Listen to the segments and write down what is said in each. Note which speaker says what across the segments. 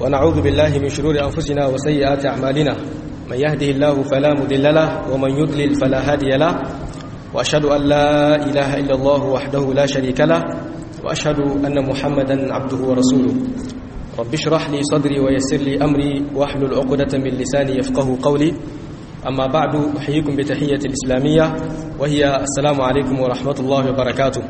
Speaker 1: ونعوذ بالله من شرور أنفسنا وسيئات أعمالنا من يهده الله فلا مضل له ومن يضلل فلا هادي له وأشهد أن لا إله إلا الله وحده لا شريك له وأشهد أن محمدا عبده ورسوله رب اشرح لي صدري ويسر لي أمري واحلل عقدة من لساني يفقه قولي أما بعد أحييكم بتحية الإسلامية وهي السلام عليكم ورحمة الله وبركاته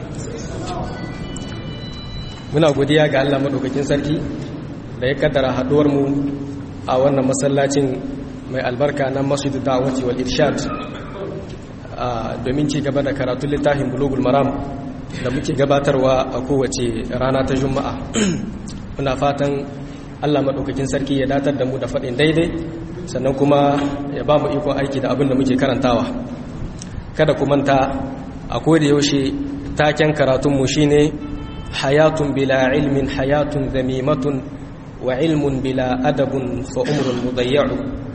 Speaker 1: muna godiya ga Allah madaukakin sarki da ya kaddara haduwar mu a wannan masallacin mai albarka na Masjidud Da'wati wal Irshad domin ci gaba da karatun littafin Bulughul Maram da muke gabatarwa a kowace rana ta Juma'a muna fatan Allah madaukakin sarki ya datar da mu da faɗin daidai sannan kuma ya ba mu ikon aiki da abin da muke karantawa kada ku manta a koda yaushe taken karatunmu shine hayatun bila ilmin hayatun zamimatun wa ilmun bila adabun fa umrun mudayya'u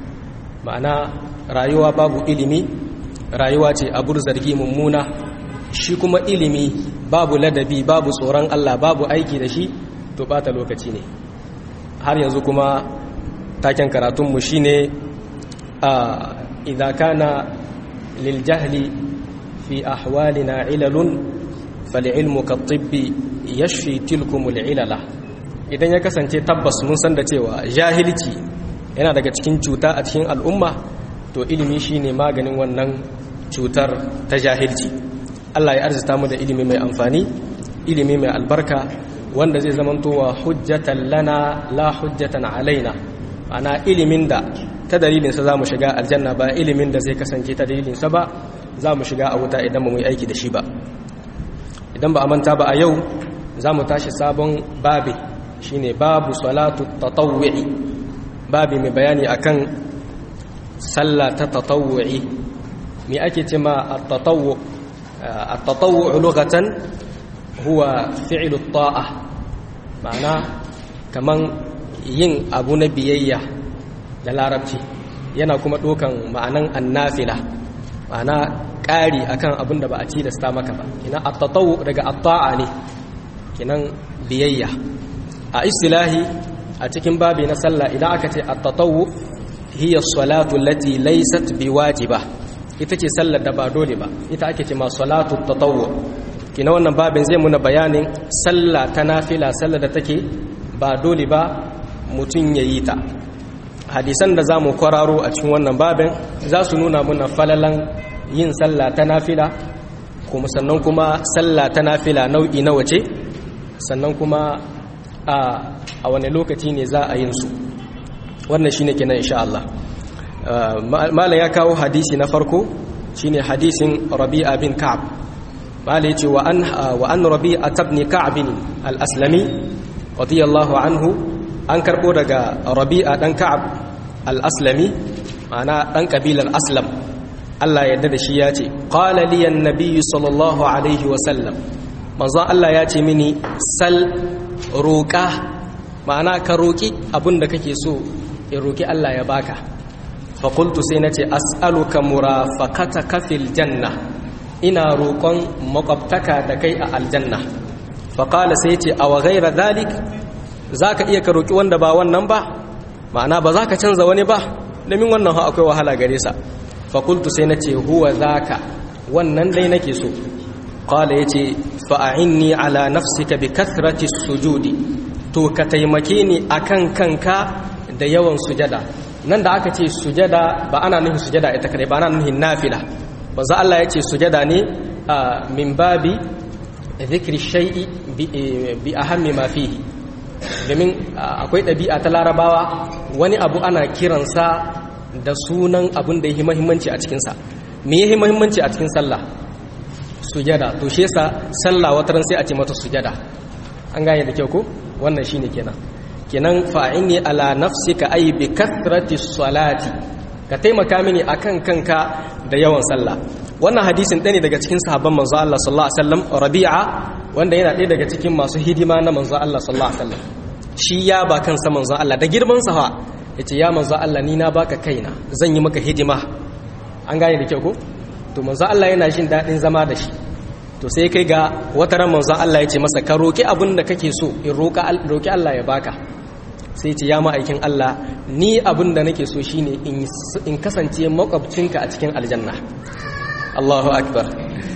Speaker 1: ma'ana rayuwa babu ilimi rayuwa ce abur zargi mummuna shi kuma ilimi babu ladabi babu tsoron Allah babu aiki da shi to bata lokaci ne har yanzu kuma taken karatunmu shine a idza kana lil jahli fi ahwalina ilalun fal'ilmu ka tibbi ya shi tilkumul ilala idan ya kasance tabbas mun san da cewa jahilci yana daga cikin cuta a cikin al'umma to ilimi shine maganin wannan cutar ta jahilci Allah ya arzita mu da ilimi mai amfani ilimi mai albarka wanda zai zamantowa hujjatan lana la hujjatan alaina ana ilimin da ta dalilinsa za mu shiga aljanna ba ilimin da zai kasance ta dalilinsa ba za mu shiga a wuta idan ba mu yi aiki da shi ba idan ba a manta ba a yau za mu tashi sabon babi shine babu salatu tatawwu'i babi mai bayani akan sallah ta tatawwu'i me ake ce ma at-tatawwu at-tatawwu lughatan huwa fi'lu ta'a ma'ana kaman yin abu na biyayya da larabci yana kuma dokan ma'anan annafila ma'ana ƙari akan abin da ba a tilasta maka ba kina at-tatawu daga at-ta'a ne kinan biyayya a istilahi a cikin babi na sallah idan aka ce at-tatawu hiya salatu allati laysat biwajiba ita ce sallar da ba dole ba ita ake ce ma salatu at-tatawu kina wannan babin zai muna bayanin sallah ta nafila sallar da take ba dole ba mutun yayi ta hadisan da zamu kwararo a cikin wannan babin za su nuna muna falalan yin sallah ta nafila kuma sannan kuma sallah ta nafila nau'i na wace sannan kuma a wane lokaci ne za a yin su wannan shine kenan insha Allah malam ya kawo hadisi na farko shine hadisin Rabi'a bin Ka'ab malam yace wa an wa an Rabi'a ibn Ka'ab al-Aslami radiyallahu anhu an karbo daga Rabi'a dan Ka'ab al-Aslami ma'ana dan kabilar Aslam Allah yadda da shi ya ce qala li annabi sallallahu alaihi wa sallam manzo Allah ya ce mini sal roƙa ma'ana ka roƙi abinda kake so in roƙi Allah ya baka fa qultu sai nace as'aluka murafaqataka fil janna ina roƙon makwabtaka da kai a aljanna fa qala sai ce aw ghayra dhalik zaka iya ka roƙi wanda ba wannan ba ma'ana ba za ka canza wani ba domin wannan ha akwai wahala gare sa fakultu sai na ce huwa zaka wannan dai nake so qala yace fa'inni ala nafsika bi kathrati sujudi to ka taimake ni akan kanka da yawan sujada nan da aka ce sujada ba ana nufin sujada ita kadai ba ana nufin nafila banza Allah yace sujada ne min babi dhikri shay'i bi ahammi ma fihi domin akwai ɗabi'a ta larabawa wani abu ana kiransa da sunan abin da ya yi mahimmanci a cikinsa me ya yi mahimmanci a cikin sallah sujada to shi yasa sallah wata ran sai a ce mata sujada an gane da kyau ko wannan shine kenan kenan fa'ini ala nafsika ay bi kathrati salati ka taimaka mini akan kanka da yawan sallah wannan hadisin ɗaya ne daga cikin sahabban manzo Allah sallallahu alaihi wasallam Rabi'a wanda yana ɗaya daga cikin masu hidima na manzo Allah sallallahu alaihi wasallam shi ya ba kansa manzo Allah da girman sa fa yace ya manzo Allah ni na baka kaina zan yi maka hidima an gane da kyau ko to manzo Allah yana jin daɗin zama da shi to sai kai ga wata ran manzo Allah ya ce masa ka roki abin da kake so in roka roki Allah ya baka sai ce ya ma'aikin Allah ni abin da nake so shine in kasance makwabcinka a cikin aljanna Allahu akbar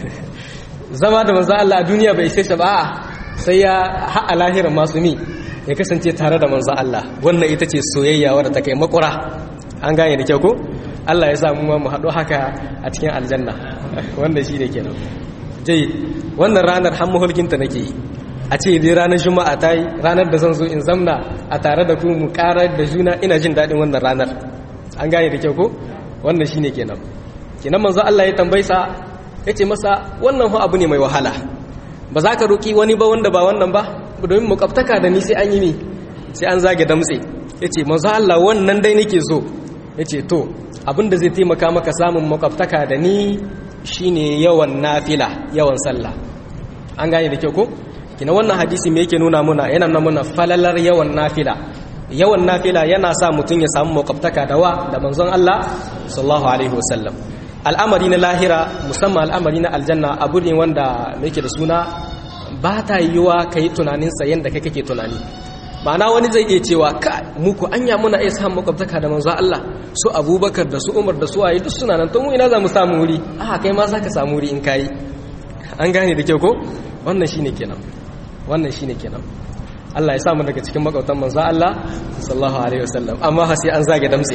Speaker 1: zama da manzo Allah a duniya bai sai ba sai ya ha'a lahirin masu mi ya kasance tare da manzo Allah wannan ita ce soyayya wadda ta kai makura an gane da kyau ko Allah ya sa mu mu haɗu haka a cikin aljanna wanda shi ne kenan jai wannan ranar har mahulkinta nake yi a ce dai ranar juma'a ta yi ranar da zan zo in zamna a tare da ku mu karar da juna ina jin daɗin wannan ranar an gane da kyau ko wannan shi ne kenan kenan manzo Allah ya tambaysa ya ce masa wannan abu ne mai wahala ba za ka roƙi wani ba wanda ba wannan ba domin mukaftaka da ni sai an yi ni sai an zage damtse ya ce manzo Allah wannan dai nake so ya ce to abinda zai taimaka maka samun makwabtaka da ni shine yawan nafila yawan sallah an gane da kyau ko kina wannan hadisi me yake nuna muna yana nuna muna falalar yawan nafila yawan nafila yana sa mutum ya samu makwabtaka da wa da manzon Allah sallallahu alaihi wasallam al'amari na lahira musamman al'amari na aljanna abu ne wanda yake da suna ba ta yiwa kai tunanin sa yanda kai kake tunani ma'ana wani zai iya cewa ka muku anya muna iya samun makwabtaka da manzo Allah su Abubakar da su Umar da su waye duk suna nan to mu ina za mu samu wuri a kai ma zaka samu wuri in kai an gane da kyau ko wannan shine kenan wannan shine kenan Allah ya samu daga cikin makwabtan manzo Allah sallallahu alaihi wasallam amma ha sai an zage damtse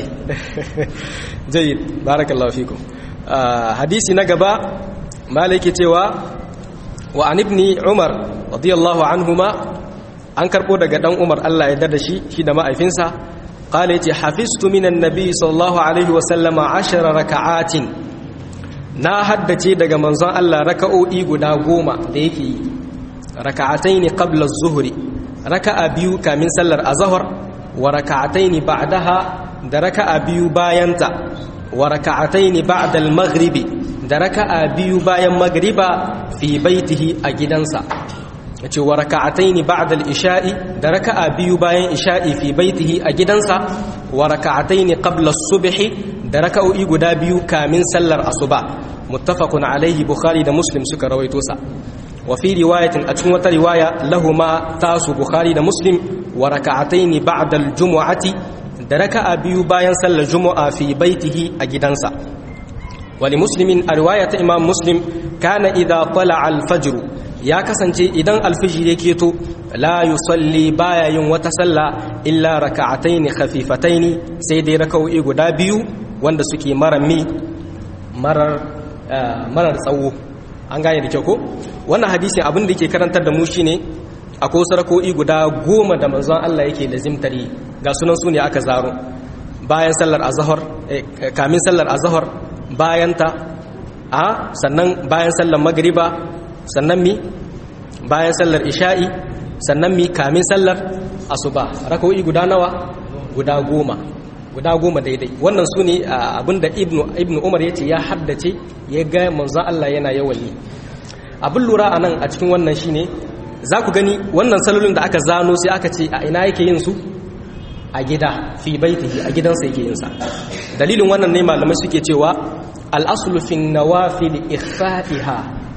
Speaker 1: jayyid barakallahu fikum hadisi na gaba malaki cewa wa an ibni Umar radiyallahu anhuma an karbo daga dan Umar Allah ya dada shi shi da ma'aifinsa qala yace hafiztu minan nabi sallallahu alaihi wasallam 10 raka'atin na haddace daga manzon Allah raka'o'i guda goma da yake yi raka'ataini qabla az-zuhri raka'a biyu kamin sallar azhar wa raka'ataini ba'daha da raka'a biyu bayanta wa raka'ataini ba'da al-maghribi da raka'a biyu bayan magriba fi baitihi a gidansa yace wa raka'ataini ba'da al-isha'i da raka'a biyu bayan isha'i fi baitihi a gidansa wa raka'ataini qabla as-subhi da raka'o'i guda biyu kamin sallar asuba muttafaqun alaihi bukhari da muslim suka rawaito sa wa fi riwayatin a cikin wata riwaya lahuma tasu bukhari da muslim wa raka'ataini ba'da al-jumu'ati da raka'a biyu bayan sallar jumu'a fi baitihi a gidansa wali muslimin a riwayata imam muslim kana idza tala'a al-fajr ya kasance idan alfijir ya keto la yusalli baya yin wata sallah illa raka'ataini khafifataini sai dai raka'o'i guda biyu wanda suke marar mi marar marar tsawo an gane da kyau ko wannan hadisi abin da yake karantar da mu shine akwai wasu raka'o'i guda goma da manzon Allah yake lazimtari ga sunan su ne aka zaro bayan sallar azhar kamin sallar azhar bayan ta a sannan bayan sallar magriba sannan mi bayan sallar isha'i sannan mi kamin sallar asuba raka'o'i guda nawa guda goma guda goma daidai wannan su ne abinda ibnu umar ya ce ya haddace ya ga manzo Allah yana yawan yi abin lura a nan a cikin wannan shine za ku gani wannan salolin da aka zano sai aka ce a ina yake yin su a gida fi baitihi a gidansa yake yin sa dalilin wannan ne malamai suke cewa al-aslu fi nawafil ikhfa'iha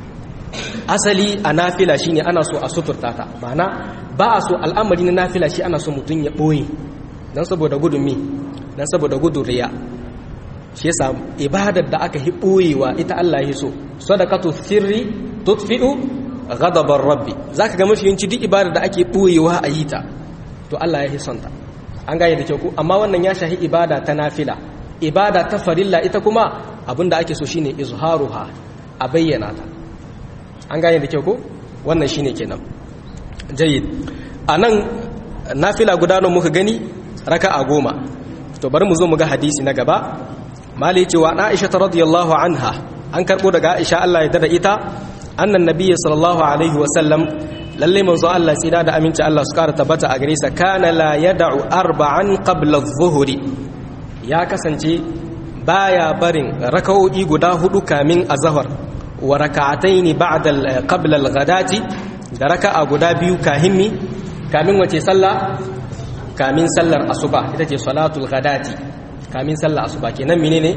Speaker 1: asali a nafila shine ana so a suturta ta ma'ana ba a so al'amari na nafila shi ana so mutum ya ɓoye don saboda gudun mi don saboda gudun riya shi yasa ibadar da aka hi ɓoyewa ita Allah ya so sadaqatu sirri tutfi'u ghadabar rabbi zaka ga mafi yawanci duk ibadar da ake ɓoyewa a yi ta to Allah ya son ta an gane da kyau ko amma wannan ya shahi ibada ta nafila ibada ta farilla ita kuma abinda ake so shine izharuha a bayyana ta an gane da kyau ko wannan shine kenan jayyid anan nafila guda nawa muka gani raka'a goma to bari mu zo mu ga hadisi na gaba mali cewa Aisha radiyallahu anha an karbo daga Aisha Allah ya dada ita annan nabiyyi sallallahu alaihi wa sallam lalle manzo Allah tsira da aminci Allah su kara tabbata a gare sa kana la yad'u arba'an qabla adh-dhuhri ya kasance baya barin raka'o'i guda hudu kamin azhar wa raka'ataini ba'da qabla al-ghadati da raka'a guda biyu kahimmi kamin wace sallah kamin sallar asuba ita ce salatul ghadati kamin sallar asuba kenan menene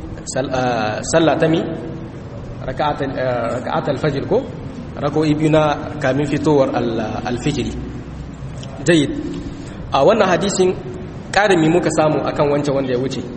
Speaker 1: sallah ta mi raka'at al-fajr ko rako'i biyu na kamin fitowar al-fijri jayyid a wannan hadisin ƙarimi muka samu akan wancan wanda ya wuce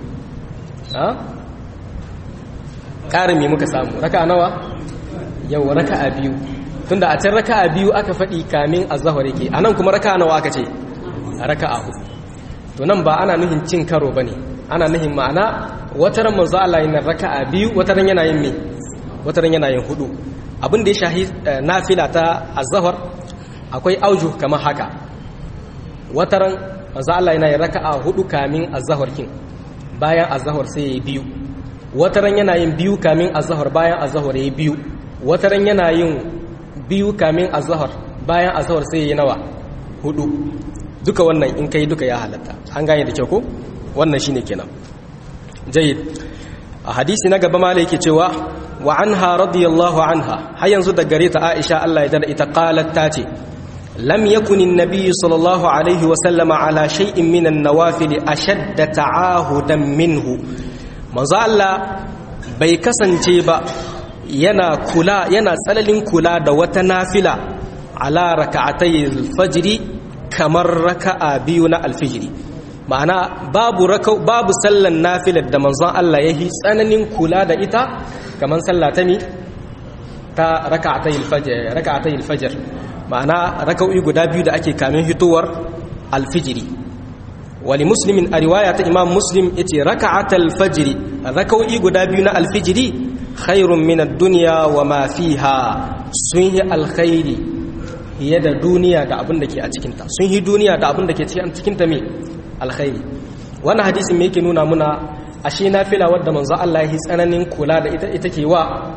Speaker 1: ƙarimi muka samu raka nawa yau raka a biyu tunda a can raka a biyu aka faɗi kamin azahar yake a nan kuma raka nawa aka ce raka a hudu to nan ba ana nuhin cin karo ba ne ana nuhin ma'ana wataran manzo Allah yana raka a biyu wataran yana yin me wataran yana yin hudu abin da ya shahi nafila ta azahar akwai auju kamar haka wataran manzo Allah yana yin raka a hudu kamin azahar kin bayan azahar sai ya yi biyu wataran yana yin biyu kamin azahar bayan azahar ya yi biyu wataran yana yin biyu kamin azahar bayan azahar sai ya yi nawa hudu duka wannan in kai duka ya halatta an gane da kyau ko wannan shine kenan jayyid a hadisi na gaba malai yake cewa wa anha radiyallahu anha har yanzu da gare ta Aisha Allah ya dada ita qalat ta ce lam yakun an-nabiy sallallahu alaihi wa sallama ala shay'in min an-nawafil ashadda ta'ahudan minhu manzo Allah bai kasance ba yana kula yana tsalalin kula da wata nafila ala raka'atay al-fajr kamar raka'a biyu na al-fajr ma'ana babu rakau babu sallan nafilar da manzon Allah yayi tsananin kula da ita kamar sallah ta mi ta raka'atay al-fajr raka'atay al-fajr ma'ana raka'o'i guda biyu da ake kamin hitowar al-fajr wali muslimin a riwaya ta imam muslim yace raka'atal fajr raka'o'i guda biyu na al-fajr khairun min ad-dunya wa ma fiha sun yi alkhairi fiye da duniya da abin da ke a cikinta sun yi duniya da abin da ke cikinta me alkhairi wannan hadisin me yake nuna muna ashe nafila wadda manzo Allah ya tsananin kula da ita ita ke wa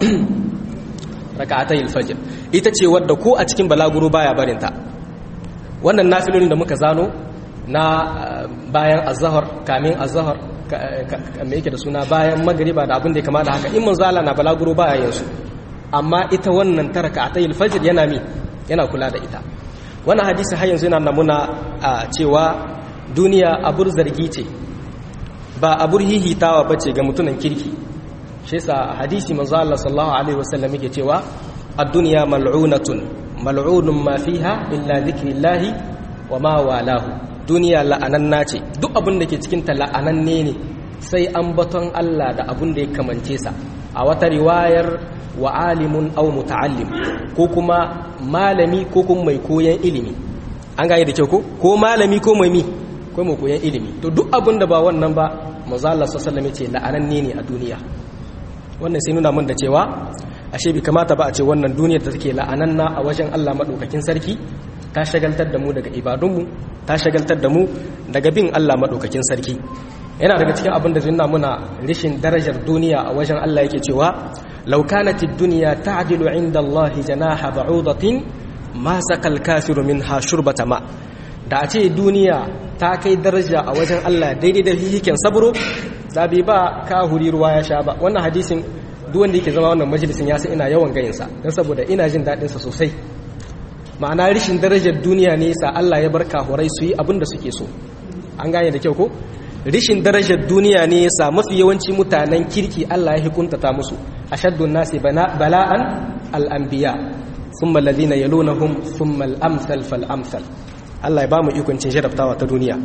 Speaker 1: raka'atay al-fajr ita ce wadda ko a cikin balaguro baya barinta wannan nafilolin da muka zano na bayan azhar kamin azhar me yake da suna bayan magriba da abin da ya kama da haka in manzo Allah na balaguro baya yin su amma ita wannan taraka atayil fajr yana mi yana kula da ita wannan hadisi har yanzu yana namuna a cewa duniya abur zargi ce ba abur hihitawa bace ga mutunan kirki shi yasa hadisi manzo Allah sallallahu alaihi wasallam yake cewa ad-dunya mal'unatun mal'unun ma fiha illa dhikrillahi wa ma walahu duniya la'ananna ce duk abin da ke cikin ta la'ananne ne sai an baton Allah da abin da ya kamance sa a wata riwayar wa alimun aw muta'allim ko kuma malami ko kuma mai koyan ilimi an gane da kyau ko ko malami ko mai mi ko mai koyan ilimi to duk abin da ba wannan ba manzo Allah sallallahu alaihi wasallam ce la'ananne ne a duniya wannan sai nuna mun da cewa ashe bai kamata ba a ce wannan duniyar da take la'ananna a wajen Allah madaukakin sarki ta shagaltar da mu daga ibadunmu ta shagaltar da mu daga bin Allah madaukakin sarki yana daga cikin abin da zai nuna muna rishin darajar duniya a wajen Allah yake cewa law kanatid dunya ta'dilu 'inda Allah janaha ba'udatin ma sakal kafiru minha shurbata ma da a ce duniya ta kai daraja a wajen Allah daidai da hihiken sabro da bai ba kahuri ruwa ya sha ba wannan hadisin duk wanda yake zama wannan majalisin ya san ina yawan gayinsa don saboda ina jin daɗinsa sosai ma'ana rishin darajar duniya ne sa Allah ya bar kahurai su yi abin da suke so an gane da kyau ko rishin darajar duniya ne yasa mafi yawanci mutanen kirki Allah ya hukuntata musu ashaddun nasi bala'an al-anbiya thumma alladhina yalunhum thumma al-amsal fal-amsal Allah ya bamu ikon cin jarabtawa ta duniya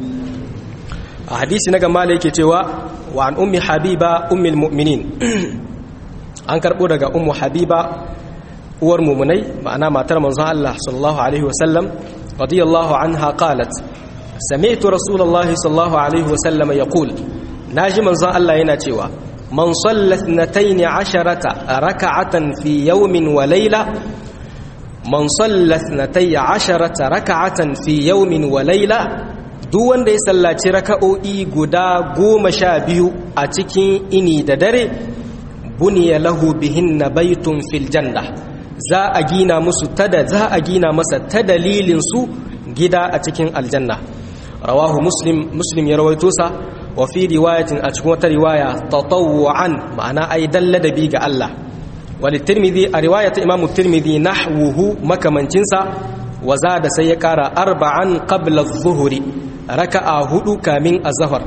Speaker 1: a hadisi na gama da yake cewa wa an ummi habiba ummul mu'minin an karbo daga ummu habiba uwar mumunai ma'ana matar manzon Allah sallallahu alaihi wasallam radiyallahu anha qalat sami'tu rasulullahi sallallahu alaihi wasallam yaqul naji manzon Allah yana cewa man salla 12 raka'atan fi yawmin wa layla man salla 12 raka'atan fi yawmin wa layla duk wanda ya sallaci raka'o'i guda goma sha biyu a cikin ini da dare buniya lahu bihinna baitun fil janna za a gina musu tada za a gina masa ta dalilin su gida a cikin aljanna rawahu muslim muslim ya rawaito sa wa fi riwayatin a cikin wata riwaya tatawwu'an ma'ana ai dalladabi ga Allah wal tirmidhi a riwayat imamu tirmidhi nahwuhu makamancin sa wa zada sai ya kara arba'an qabla adh-dhuhri raka'a hudu kamin azhar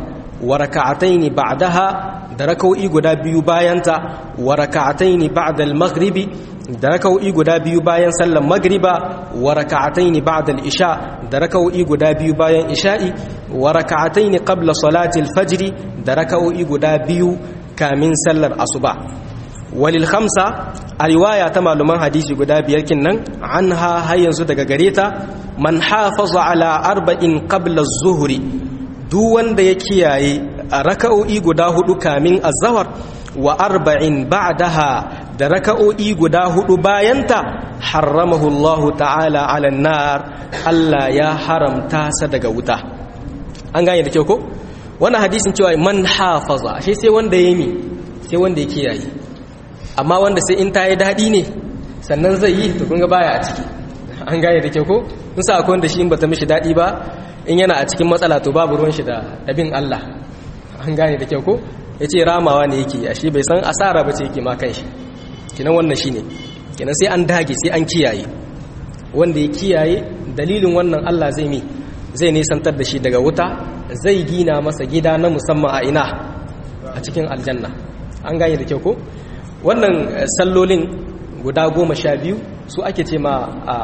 Speaker 1: wa raka'ataini ba'daha da raka'o'i guda biyu bayanta wa raka'ataini ba'da al-maghribi da raka'o'i guda biyu bayan sallar magriba wa raka'ataini ba'da al-isha da raka'o'i guda biyu bayan isha'i wa raka'ataini qabla salati al-fajr da raka'o'i guda biyu kamin sallar asuba walil khamsa a riwaya ta maluman hadisi guda biyar kinnan anha har yanzu daga gare ta man hafaza ala arba'in qabla az-zuhri duk wanda ya kiyaye raka'o'i guda hudu kamin az-zawr wa arba'in ba'daha da raka'o'i guda hudu bayanta haramahu Allah ta'ala 'ala nar Allah ya haramta sa daga wuta an gane da kyau ko wannan hadisin cewa man hafaza shi sai wanda ya yi sai wanda ya kiyaye amma wanda sai in ta yi daɗi ne sannan zai yi to kunga baya a ciki an gane da kyau ko in sa akwai wanda shi in bata mishi daɗi ba in yana a cikin matsala to babu ruwan shi da dabin Allah an gane da kyau ko ya ce ramawa ne yake a shi bai san asara ba ce yake ma kan shi kinan wannan shi ne kinan sai an dage sai an kiyaye wanda ya kiyaye dalilin wannan Allah zai mi zai nisantar da shi daga wuta zai gina masa gida na musamman a ina a cikin aljanna an gane da kyau ko wannan sallolin guda goma sha biyu su ake ce ma a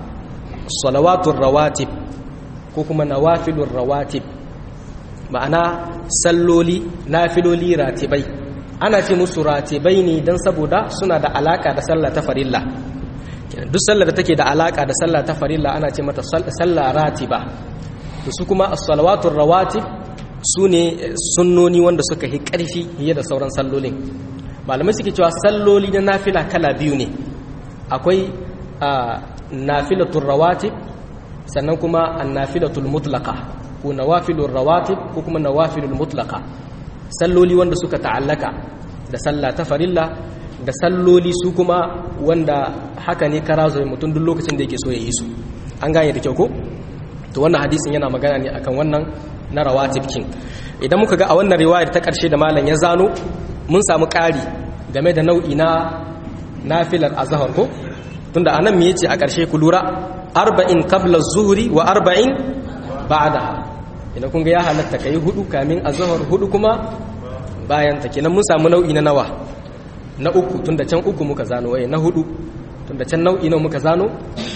Speaker 1: salawatun rawatib ko kuma nawafilun rawatib ma'ana salloli nafiloli ratibai ana ce musu ratibai ne don saboda suna da alaka da sallah ta farilla duk sallar da take da alaka da sallah ta farilla ana ce mata sallah ratiba su kuma as-salawatun rawatib su ne sunnoni wanda suka yi ƙarfi fiye da sauran sallolin malamai suke cewa salloli na nafila kala biyu ne akwai nafilatul rawatib sannan kuma annafilatul mutlaqa ko nawafilur rawatib ko kuma nawafilul mutlaqa salloli wanda suka ta'allaka da sallah ta farilla da salloli su kuma wanda haka ne karazo mutum duk lokacin da yake so ya yi su an gane da kyau ko to wannan hadisin yana magana ne akan wannan na rawatib kin idan muka ga a wannan riwayar ta karshe da malam ya zano mun samu ƙari game da nau'i na nafilar azhar ko tunda anan me yace a ƙarshe ku lura arba'in qabla zuhri wa arba'in ba'daha idan kun ga ya halatta kai hudu kamin azhar hudu kuma bayan ta kenan mun samu nau'i na nawa na uku tunda can uku muka zano waye na hudu tunda can nau'i nawa muka zano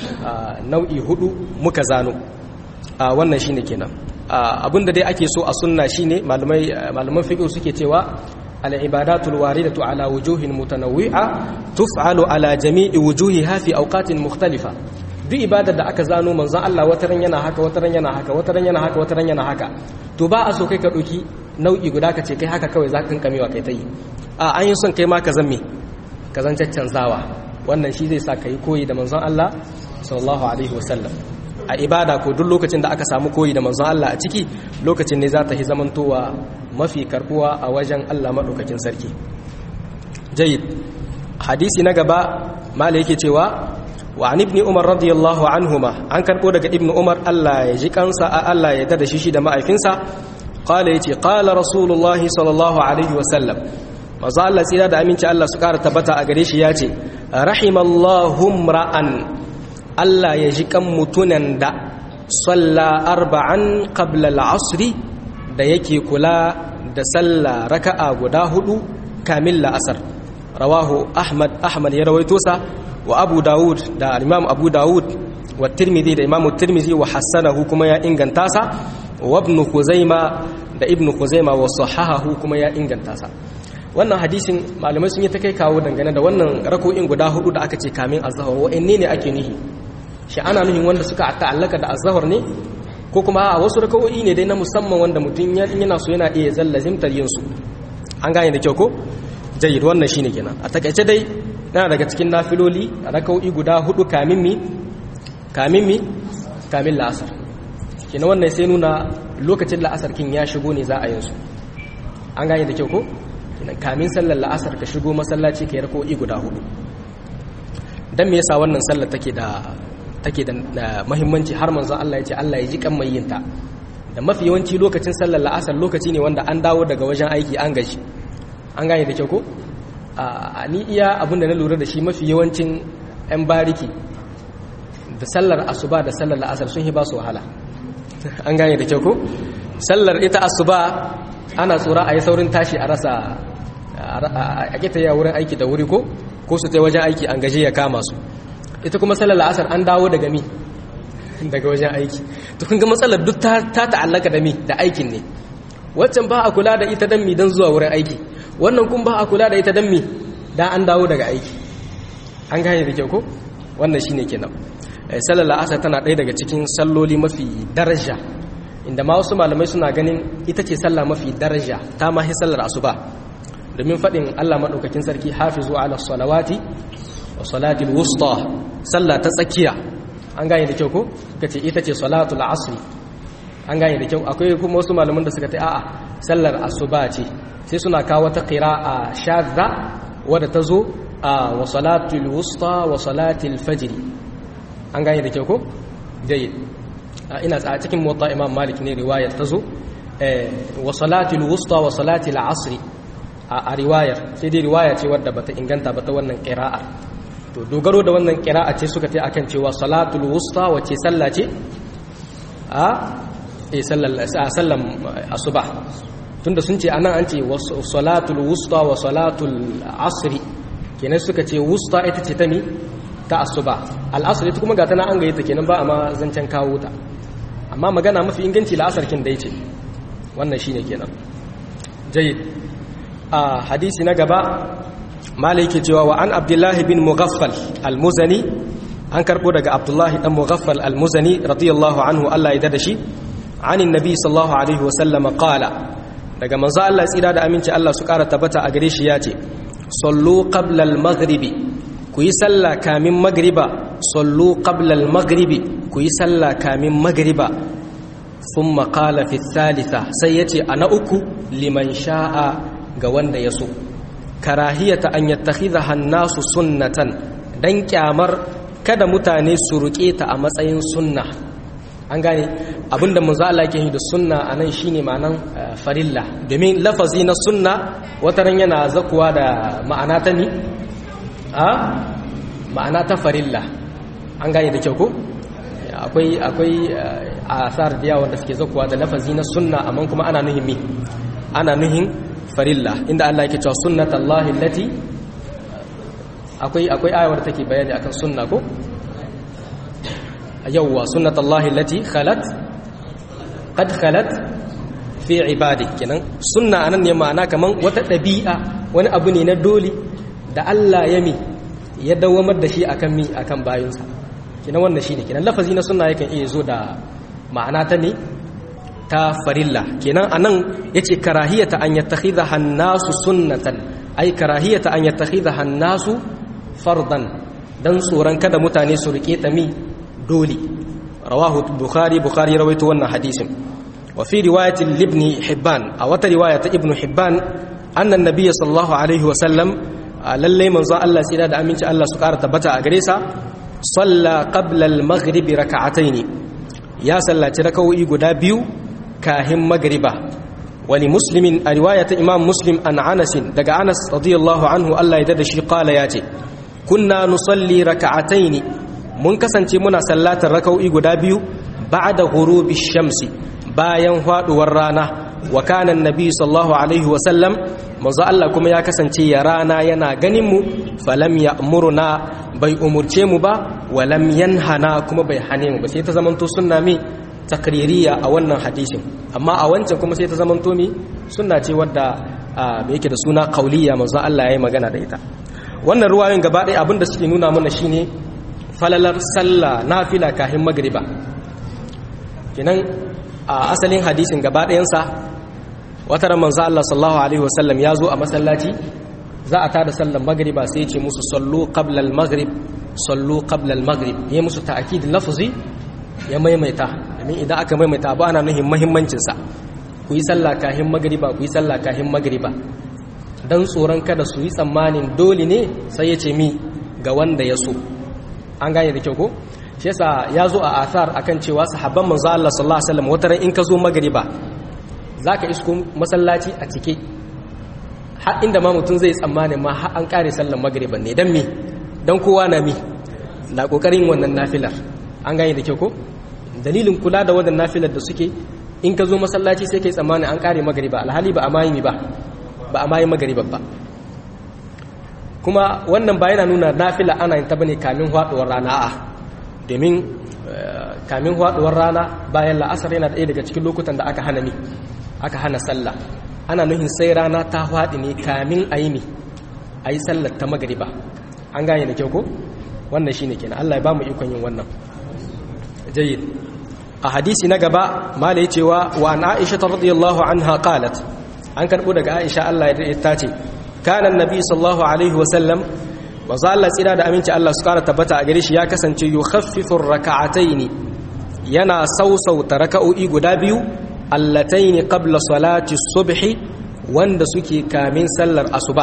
Speaker 1: nau'i hudu muka zano wannan shine kenan abinda dai ake so a sunna shine malamai malaman fiqh suke cewa العبادات الواردة على وجوه متنوعة تفعل على جميع وجوهها في أوقات مختلفة duk ibadar da aka zano manzon Allah wataran yana haka wataran yana haka wataran yana haka wataran yana haka to ba a so kai ka ɗauki nau'i guda ka ce kai haka kawai za ka kamewa kai ta yi a an yi son kai ma ka zan me ka zan caccanzawa wannan shi zai sa ka yi koyi da manzon Allah sallallahu alaihi wasallam a ibada ko duk lokacin da aka samu koyi da manzon Allah a ciki lokacin ne za ta yi zamantowa mafi karbuwa a wajen Allah maɗaukakin sarki jayid hadisi na gaba mala yake cewa wa an ibni umar radiyallahu anhuma an karɓo daga ibni umar Allah ya ji kansa a Allah ya dada shi shi da ma'aifinsa qala yace qala rasulullahi sallallahu alaihi wa sallam maza Allah tsira da aminci Allah su ƙara tabbata a gare shi ya ce rahimallahu ra'an Allah ya ji kan mutunan da salla arba'an qabla al-asri da yake kula da sallah raka'a guda hudu kamil la'asar rawahu ahmad ahmad ya rawaito sa wa abu dawud da imam abu dawud wa tirmidhi da imam tirmidhi wa hassanahu kuma ya inganta sa wa ibn khuzaima da ibn khuzaima wa sahahahu kuma ya inganta sa wannan hadisin malamai sun yi ta kai kawo dangane da wannan rako'in guda hudu da aka ce kamin azhar wa'anne ne ake nihi shi ana nuhin wanda suka ta'allaka da azhar ne ko kuma a wasu raka'o'i ne dai na musamman wanda mutum yana so yana iya zallazimtar yin su an gane da kyau ko jayyid wannan shine kenan a takaice dai yana daga cikin nafiloli raka'o'i guda hudu kamin mi kamin mi kamin la'asar kenan wannan sai nuna lokacin la'asar kin ya shigo ne za a yin su an gane da kyau ko kenan kamin sallar la'asar ka shigo masallaci ka yi raka'o'i guda hudu dan me yasa wannan sallar take da take da mahimmanci har manzon Allah ya ce Allah ya ji kan mai yinta da mafi yawanci lokacin sallar la'asar lokaci ne wanda an dawo daga wajen aiki an gaji an gane da kyau ko a ni iya abin da na lura da shi mafi yawancin 'yan bariki da sallar asuba da sallar la'asar sun yi ba su wahala an gane da kyau ko sallar ita asuba ana tsora a yi saurin tashi a rasa a kita ya wurin aiki da wuri ko ko su tai wajen aiki an gaje ya kama su ita kuma sallar la'asar an dawo daga mi daga wajen aiki to kun ga matsalar duk ta ta'allaka da mi da aikin ne waccan ba a kula da ita dan mi dan zuwa wurin aiki wannan kun ba a kula da ita dan mi dan an dawo daga aiki an gane da kyau ko wannan shine kenan sallar la'asar tana ɗaya daga cikin salloli mafi daraja inda ma wasu malamai suna ganin ita ce sallah mafi daraja ta mahi sallar asuba domin faɗin Allah maɗaukakin sarki hafizu ala salawati wa salatul wusta sallah ta tsakiya an gane da kyau ko kace ita ce salatul asr an gane da kyau akwai kuma wasu malaman da suka ta a'a sallar asuba ce sai suna kawo ta qira'a shadda wadda ta zo a wa salatul wusta wa salatul fajr an gane da kyau ko jayyid ina a cikin mota imam malik ne riwayar ta zo wa salatul wusta wa salatul asr a riwayar sai dai riwaya ce wadda bata inganta ba ta wannan qira'ar to dogaro da wannan qira'a ce suka tai akan cewa salatul wusta wace sallah ce a eh sallan asuba tunda sun ce anan an ce salatul wusta wa salatul asr kenan suka ce wusta ita ce ta mi ta asuba al-asr ita kuma ga tana an gaye ta kenan ba amma zancen kawo ta amma magana mafi inganci la'asar kin dai ce wannan shine kenan jayyid a hadisi na gaba malai yake cewa wa an abdullahi bin mughaffal al-muzani an karbo daga abdullahi dan mughaffal al-muzani radiyallahu anhu Allah ya dada shi anin nabi sallallahu alaihi wa sallam qala daga manzo Allah tsira da aminci Allah su kara tabbata a gare shi yace sallu qabla al-maghribi ku yi sallah kamin magriba sallu qabla al-maghribi ku yi sallah kamin magriba thumma qala fi thalitha sai yace ana uku liman sha'a ga wanda ya so karahiyata an yattakhidha an-nasu sunnatan dan kyamar kada mutane su ruke ta a matsayin sunna an gane abinda manzo Allah yake yi da sunna anan shine ma'anan farilla domin lafazi na sunna wataran yana zakuwa da ma'ana ta ni a ma'ana ta farilla an gane da kyau ko akwai akwai asar da yawa da suke zakuwa da lafazi na sunna amma kuma ana nuhin mi ana nuhin farilla inda Allah yake cewa sunnatullahi allati akwai akwai ayar take bayani akan sunna ko yawwa sunnatullahi allati khalat qad khalat fi ibadi kenan sunna anan ne ma'ana kaman wata dabi'a wani abu ne na dole da Allah ya mi ya dawamar da shi akan mi akan bayinsa kenan wannan shine kenan lafazi na sunna yakan iya zo da ma'ana ta ne ta farilla kenan anan yace karahiyata an yattakhidha an-nasu sunnatan ay karahiyata an yattakhidha an-nasu fardan dan tsoron kada mutane su rike ta mi dole rawahu bukhari bukhari rawaito wannan hadisin wa fi riwayati ibn hibban a wata riwaya ta ibn hibban anna an-nabiy sallallahu alaihi wa sallam lalle manzo Allah tsira da aminci Allah su ƙara tabbata a gare sa salla qabla al-maghrib rak'atayn ya sallaci raka'o'i guda biyu kahin magriba wali muslimin a riwaya ta imam muslim an anas daga anas radiyallahu anhu Allah ya dada shi qala yace kunna nusalli rak'atayn mun kasance muna sallatar raka'o'i guda biyu ba'da ghurubi shamsi bayan faduwar rana wa kana annabi sallallahu alaihi wa sallam manzo Allah kuma ya kasance ya rana yana ganin mu falam ya'muruna bai umurce mu ba wa lam yanhana kuma bai hane mu ba sai ta zamanto sunna mi takririya a wannan hadisin amma a wancan kuma sai ta zamanto mi sunna ce wadda me yake da suna kauliya manzo Allah ya yi magana da ita wannan ruwayoyin gaba ɗaya abinda suke nuna mana shine falalar sallah nafila kahin magriba kenan a asalin hadisin gaba ɗayansa wata ran manzo Allah sallallahu alaihi wasallam ya zo a masallaci za a tada sallar magriba sai ya ce musu sallu qabla al-maghrib sallu qabla al-maghrib ya musu ta'kid lafzi ya maimaita domin idan aka maimaita abu ana nuhin muhimmancin sa ku yi sallah kahin magriba ku yi sallah kahin magriba dan tsoron kada su yi tsammanin dole ne sai ya ce mi ga wanda ya so an gane da kyau ko shi yasa ya zo a athar akan cewa sahabban manzo Allah sallallahu alaihi wasallam wataran in ka zo magriba zaka isko masallaci a cike har inda ma mutum zai tsammani ma har an kare sallar magriba ne dan mi dan kowa na mi na kokarin wannan nafilar an gane da kyau ko dalilin kula da wannan nafilar da suke in ka zo masallaci sai kai tsammani an kare magariba alhali ba a mayi ba ba a mayi magariba ba kuma wannan ba yana nuna nafila ana yin ta bane kamin haduwar rana a domin kamin haduwar rana bayan la'asar yana ɗaya daga cikin lokutan da aka hana mi aka hana sallah ana nuhin sai rana ta haɗi ne kamin a yi ne a yi sallar ta magariba an gane da kyau ko wannan shine kenan Allah ya ba mu ikon yin wannan jayyid a hadisi na gaba mala cewa wa an aisha radiyallahu anha qalat an karbo daga aisha Allah ya ta ce kana annabi sallallahu alaihi wa sallam wa zalla tsira da aminci Allah su kara tabbata a gare shi ya kasance yukhaffifu rak'ataini yana sausauta raka'o'i guda biyu allataini qabla salati subhi wanda suke kamin sallar asuba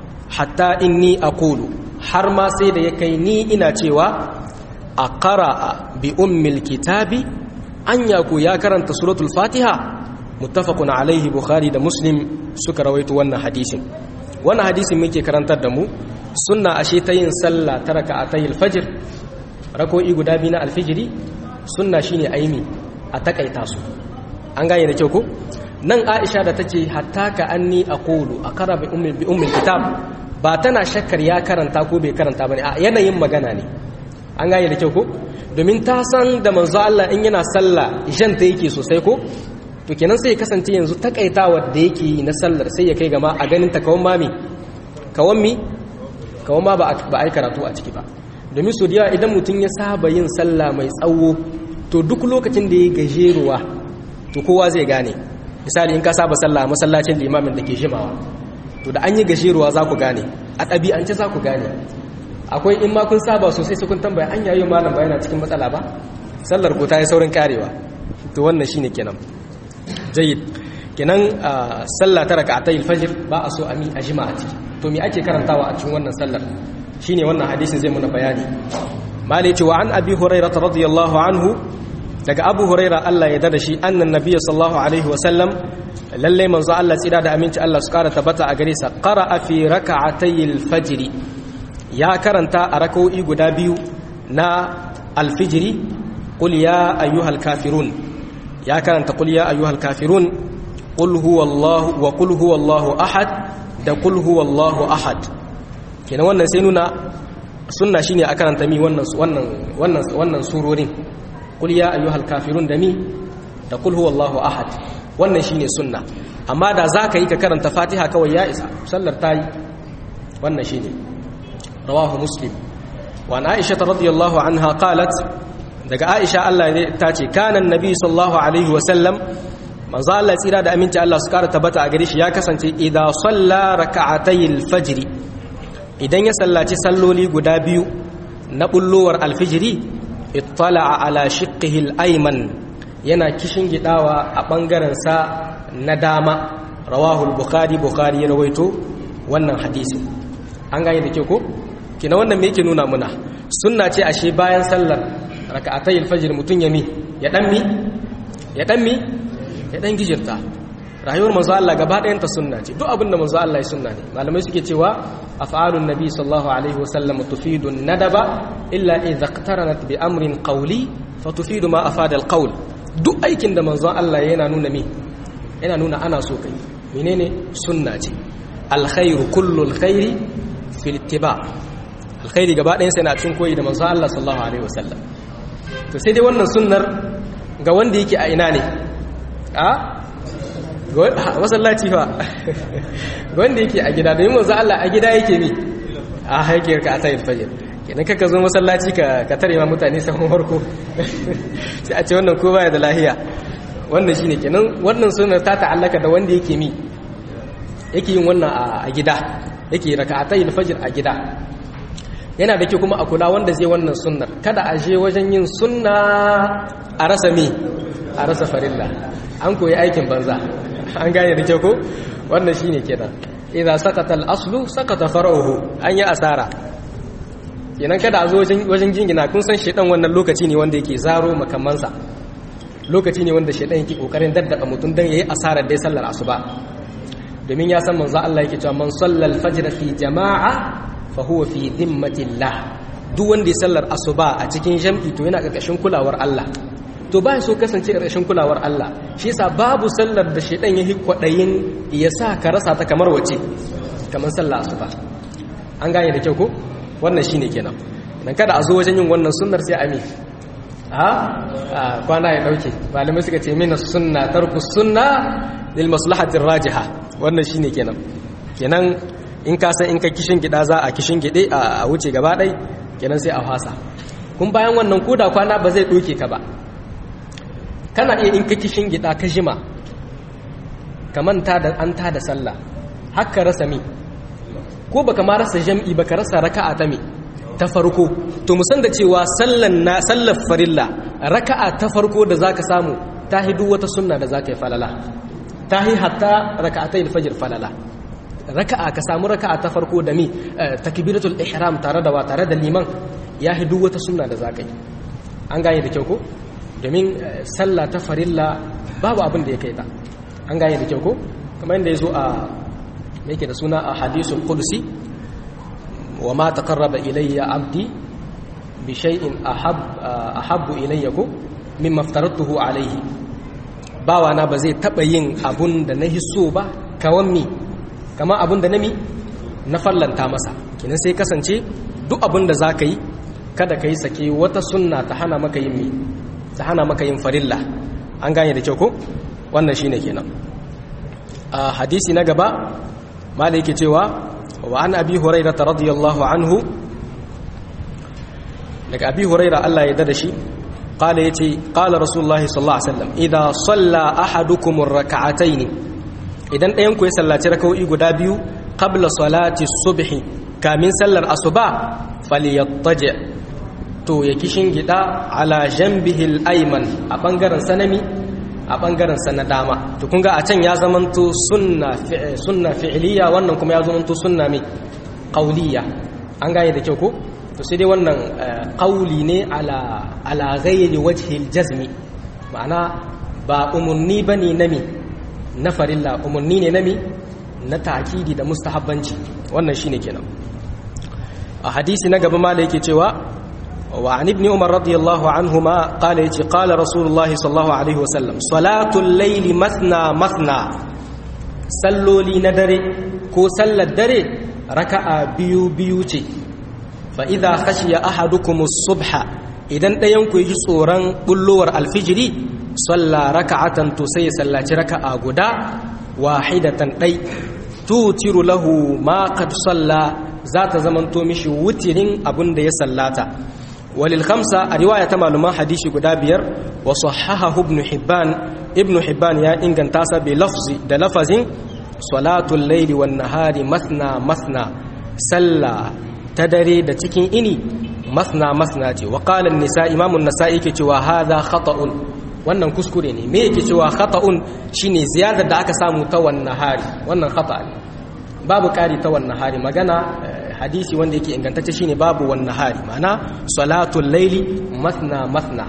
Speaker 1: hatta inni aqulu har ma sai da ya kai ni ina cewa a qara'a bi ummil kitabi anya ku ya karanta suratul fatiha muttafaqun alaihi bukhari da muslim suka rawaito wannan hadisin wannan hadisin muke karantar da mu sunna ashe ta yin sallah ta raka'atayil fajr rako'i guda biyu na alfijiri sunna shine aimi a takaita su an gane da kyau ko nan aisha da tace hatta ka anni aqulu aqra bi ummi bi ummi kitab ba tana shakkar ya karanta ko bai karanta bane a yanayin magana ne an gane da kyau ko domin ta san da manzo Allah in yana sallah jan ta yake sosai ko to kenan sai ya kasance yanzu takaitawa da yake yi na sallar sai ya kai gama a ganin ta kawan mami kawan mi kawan ma ba a yi karatu a ciki ba domin so da idan mutum ya saba yin sallah mai tsawo to duk lokacin da ya gajeruwa to kowa zai gane misali in ka saba sallah masallacin limamin da ke jimawa to da an yi gajeruwa za ku gane a ɗabi'ance za ku gane akwai in ma kun saba sosai su kun tambaya an yayi malam ba yana cikin matsala ba sallar ku ta yi saurin karewa to wannan shine kenan jayyid kenan sallah ta raka'atayil fajr ba a so a mi a jima'a ciki to me ake karantawa a cikin wannan sallar shine wannan hadisin zai muna bayani malai ce wa an abi hurairah radiyallahu anhu daga abu huraira Allah ya dada shi annan nabiya sallallahu alaihi wasallam lalle manzo Allah tsira da aminci Allah su kara tabbata a gare sa qara'a fi raka'atayil fajr ya karanta a rak'o'i guda biyu na alfijiri qul ya ayyuhal kafirun ya karanta qul ya ayyuhal kafirun qul huwallahu wa qul huwallahu ahad da qul huwallahu ahad kenan wannan sai nuna sunna shine a karanta mi wannan wannan wannan wannan surorin qul ya ayyuhal kafirun da mi da qul huwallahu ahad wannan shine sunna amma da zaka yi ka karanta fatiha kawai ya isa sallar tayi wannan shine rawahu muslim wa an aisha radhiyallahu anha qalat daga aisha Allah ne ta ce kana annabi sallallahu alaihi wa sallam manzo Allah tsira da aminci Allah su kara tabbata a gare shi ya kasance idza salla raka'atayil fajr idan ya sallaci salloli guda biyu na bullowar alfijiri ittala'a ala shiqqihi al-ayman yana kishin gidawa a bangaren sa na dama rawahu al-bukhari bukhari ya rawaito wannan hadisi an gane da ke ko kina wannan me yake nuna muna sunna ce ashe bayan sallar raka'atayil fajr mutun ya mi ya dan mi ya dan mi ya dan gijirta rayuwar manzo Allah gaba ɗayan ta sunna ce duk abinda manzo Allah ya sunna ne malamai suke cewa af'alun nabi sallallahu alaihi wasallam tufidu nadaba illa idza iqtaranat bi amrin qawli fa tufidu ma afada alqawl duk aikin da manzo Allah yana nuna mi yana nuna ana so kai menene sunna ce alkhairu kullu alkhairi fil ittiba alkhairi gaba ɗayan sa yana cin koyi da manzo Allah sallallahu alaihi wasallam to sai dai wannan sunnar ga wanda yake a ina ne a masallaci fa wanda yake a gida domin manzo Allah a gida yake ne a haikiyar ka a tayin fajr kenan kaka zo masallaci ka ka tare ma mutane sahun farko sai a ce wannan ko baya da lahiya wannan shine kenan wannan sunnar ta ta'allaka da wanda yake mi yake yin wannan a gida yake raka'atayil fajr a gida yana da kyau kuma a kula wanda zai wannan sunnar kada a je wajen yin sunna a rasa mi a rasa farilla an koyi aikin banza an gane da kyau ko wannan shine kenan idza sakata al-aslu sakata far'uhu an yi asara kenan kada a zo wajen jingina kun san shedan wannan lokaci ne wanda yake zaro makamansa lokaci ne wanda shedan yake kokarin daddaba mutum dan yayi asarar dai sallar asuba domin ya san manzo Allah yake cewa man sallal fajr fi jama'a fa huwa fi dhimmatillah duk wanda ya sallar asuba a cikin jam'i to yana karkashin kulawar Allah to ba so kasance rashin kulawar Allah shi yasa babu sallar da shedan ya kwadayin ya sa ka rasa ta kamar wace kamar sallah asuba an gane da kyau ko wannan shine kenan dan kada a zo wajen yin wannan sunnar sai ami a kwana ya dauke malamai suka ce mina sunna tarku sunna lil maslahatir rajiha wannan shine kenan kenan in ka san in ka kishin gida za a kishin gide a wuce gaba dai kenan sai a fasa kun bayan wannan koda kwana ba zai doke ka ba kana iya in ka kishin gida ka jima ka manta da an ta da sallah haka rasa mi ko baka ma rasa jam'i baka rasa raka'a ta mi ta farko to musan da cewa sallan na sallar farilla raka'a ta farko da zaka samu ta hidu wata sunna da zaka yi falala ta hi hatta raka'atai alfajr falala raka'a ka samu raka'a ta farko da mi takbiratul ihram tare da wa tare da liman ya hidu wata sunna da zaka yi an gane da kyau ko domin sallah ta farilla babu abin da ya kai ta an gane da kyau ko kamar yadda ya zo a yake da suna a hadisul qudsi wa ma taqarraba ilayya abdi bi shay'in ahab ahabbu ilayya ko mimma aftaratuhu alayhi bawa na ba zai taba yin abun da na hiso ba kawan mi kama abun da nami na fallanta masa kinan sai kasance duk abun da zaka yi kada kai sake wata sunna ta hana maka yin mi ta hana maka yin farilla an gane da kyau ko wannan shine kenan a hadisi na gaba malai yake cewa wa an abi hurairah radiyallahu anhu daga abi hurairah Allah ya dada shi qala yace qala rasulullahi sallallahu alaihi wasallam idza salla ahadukum ar-rak'atayn idan ɗayan ku ya sallaci rak'o'i guda biyu qabla salati subhi kamin sallar asuba falyattaji to ya kishin gida ala janbihi al-ayman a bangaren sanami a bangaren sa na dama to kun ga a can ya zamanto sunna sunna fi'liya wannan kuma ya zamanto sunna mai qauliya an gane da kyau ko to sai dai wannan qauli ne ala ala ghairi wajhi al-jazmi ma'ana ba umunni bane nami na farilla umunni ne nami na ta'kidi da mustahabbanci wannan shine kenan a hadisi na gaba mala yake cewa وعن ابن عمر رضي الله عنهما قال يتي قال رسول الله صلى الله عليه وسلم صلاة الليل مثنى مثنى صلوا لي ندري كو صلى الدري ركع بيو بيوتي فإذا خشي أحدكم الصبح إذن دينكو يجي صوران بلور الفجر صلى ركعة تسي صلى ركعة غدا واحدة دي توتر له ما قد صلى ذات زمن تومشي وترين أبن دي صلاتا وللخمسة رواية معلومة حديث قدابير وصححه ابن حبان ابن حبان يا إنغان تاسا بلفظ ده لفظ صلاة الليل والنهار مثنى مثنى سلا تدري ده تكين إني مثنى مثنى وقال النساء إمام النساء كي هذا خطأ wannan kuskure ne me yake cewa khata'un shine ziyadar da aka samu ta wannan hari wannan khata ne babu kari ta wannan hari magana hadisi wanda yake ingantacce shine babu wannan hari ma'ana salatul laili masna masna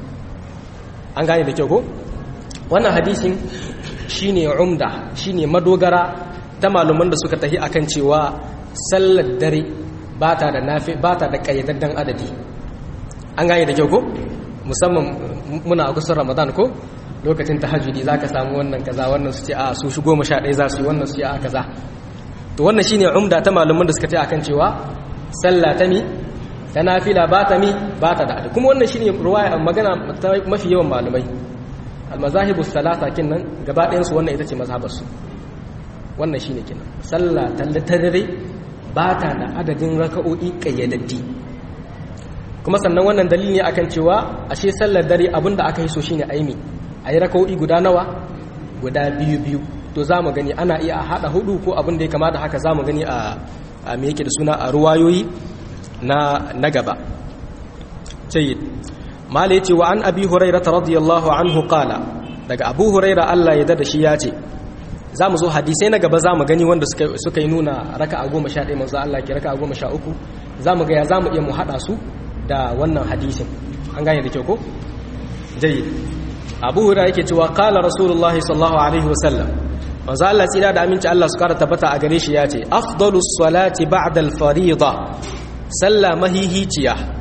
Speaker 1: an gane da kyau ko wannan hadisin shine umda shine madogara ta malaman da suka tahi akan cewa sallar dare bata da nafi bata da kayyadaddan adadi an gane da kyau ko musamman muna a kusan ramadan ko lokacin tahajjudi zaka samu wannan kaza wannan su ce a su shi goma sha ɗaya za su yi wannan su ce a kaza to wannan shine umda ta malaman da suka ce akan cewa sallah ta mi ta nafila ba ta mi ba ta da kuma wannan shine ruwaya magana ta mafi yawan malamai almazahibus salasa kinnan gaba ɗayan su wannan ita ce mazhabar su wannan shine kinan sallah ta dare ba ta da adadin raka'o'i kayyadaddi kuma sannan wannan dalili ne akan cewa ashe sallar dare abinda aka yi so shine aimi ayi raka'o'i guda nawa guda biyu biyu to za mu gani ana iya haɗa hudu ko abin da ya kama da haka za mu gani a me yake da suna a ruwayoyi na na gaba jayyid mala yace wa an abi huraira radiyallahu anhu qala daga abu huraira Allah ya dada shi ya ce za mu zo hadisai na gaba za mu gani wanda suka suka yi nuna raka'a goma sha ɗaya manzo Allah ke raka'a goma sha uku za mu ga ya za mu iya mu haɗa su da wannan hadisin an gane da kyau ko jayyid abu huraira yake cewa qala rasulullahi sallallahu alaihi wasallam manzo Allah tsira da aminci Allah su kara tabbata a gare shi ya ce afdalus salati ba'da al-fariida salla mahihiciya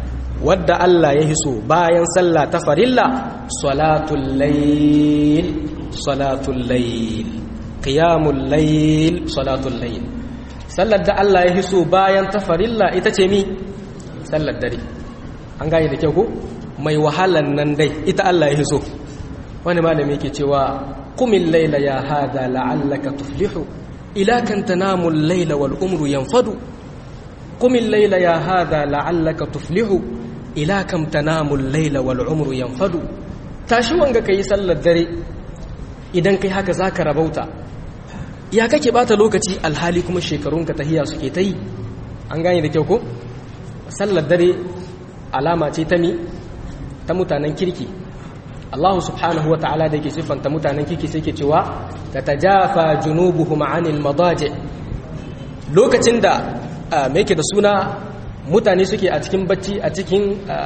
Speaker 1: wadda Allah ya hiso bayan sallah ta farilla salatul layl salatul layl qiyamul layl salatul layl sallar da Allah ya hiso bayan ta farilla ita ce mi sallar dare an gane da kyau ko mai wahalan nan dai ita Allah ya hiso wani malami yake cewa qumil layla ya hada la'allaka tuflihu ila kan tanamu al-layla wal umru yanfadu qumil layla ya hada la'allaka tuflihu ila kam tanamu al-layla wal umru yanfadu tashi wanga kai sallar dare idan kai haka zaka rabauta ya kake bata lokaci alhali kuma shekarunka tahiya suke ta yi an gane da kyau ko sallar dare alama ce ta mi ta mutanen kirki Allah subhanahu wa ta'ala da yake siffanta mutanen kirki sai ke cewa ta tajafa junubuhum anil madaji lokacin da me yake da suna mutane suke a cikin bacci a cikin